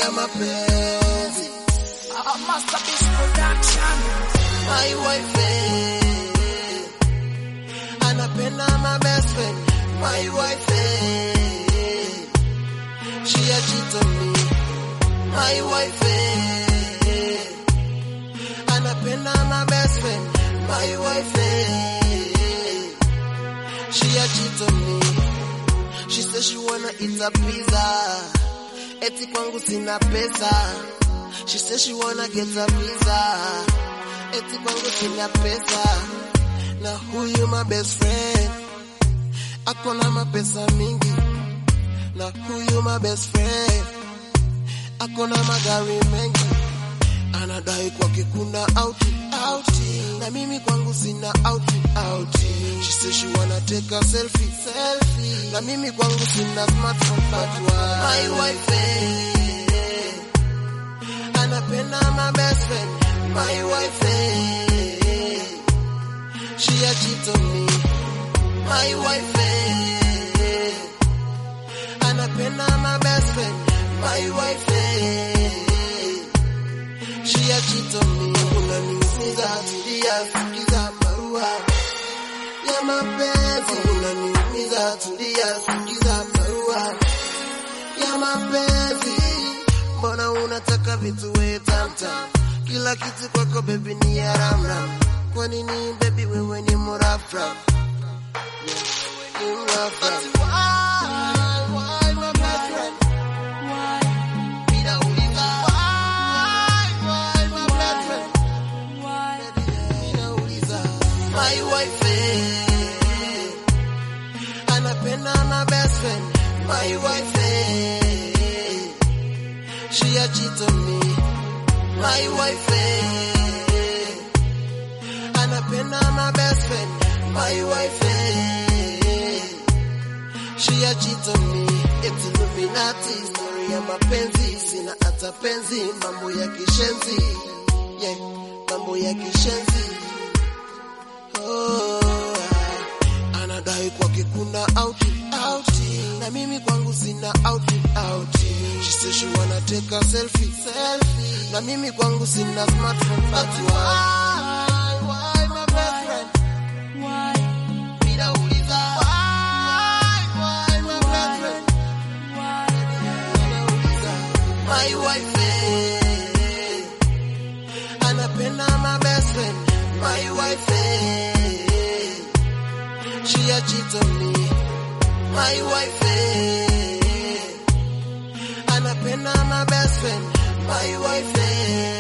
ya mapenzi. Uh, Masterpiece Production. My wife eh, anapenda my best friend. My wife eh, she a cheat on me. My wife eh, anapenda my best friend. My wife eh, she a cheat on me. She says she wanna eat a pizza. Eti kwangu sina pesa. She says she wanna get a visa. Eti kwangu sina pesa. Na huyu my best friend. Ako na mapesa mingi. Na huyu my best friend. Ako na magari mengi. Anadai kwake kuna outing, outing. Na mimi kwangu sina outing, outing. She says she wanna take a selfie, selfie. Na mimi kwangu sina smartphone, but why? My wife, eh, anapenda my best friend. My wife, eh, she a cheat on me. My wife, eh, anapenda my best friend. My wife, eh, she a cheat on me. Unaniumiza, tulia, sikiza barua ya mapenzi. Unaniumiza, tulia, sikiza barua ya mapenzi. Mbona unataka vitu we tamtam? Kila kitu kwako baby ni ya ramram. Kwa nini baby wewe ni murafraf? Ni murafraf. Why, why my best friend? Ninauliza, why, why my best friend? Ninauliza, my wife eh, anapenda my best friend. My wife eh, she a cheat on me. My wife eh, anapenda my best friend. My wife eh, she a cheat on me. It's Illuminati, story ya mapenzi, sina hata penzi, mambo ya kishenzi, yeah, mambo ya kishenzi. Oh, ah, anadai kwake kuna outing, outing, na mimi kwangu sina outing, outing. She says she wanna take a selfie, selfie, na mimi kwangu sina smartphone, but why, why my best friend? Ninauliza, why, why my best friend? Ninauliza, my wife eh, anapenda my best friend. My wife eh, she a cheat on me. My wife eh, anapenda my best friend. My wife eh,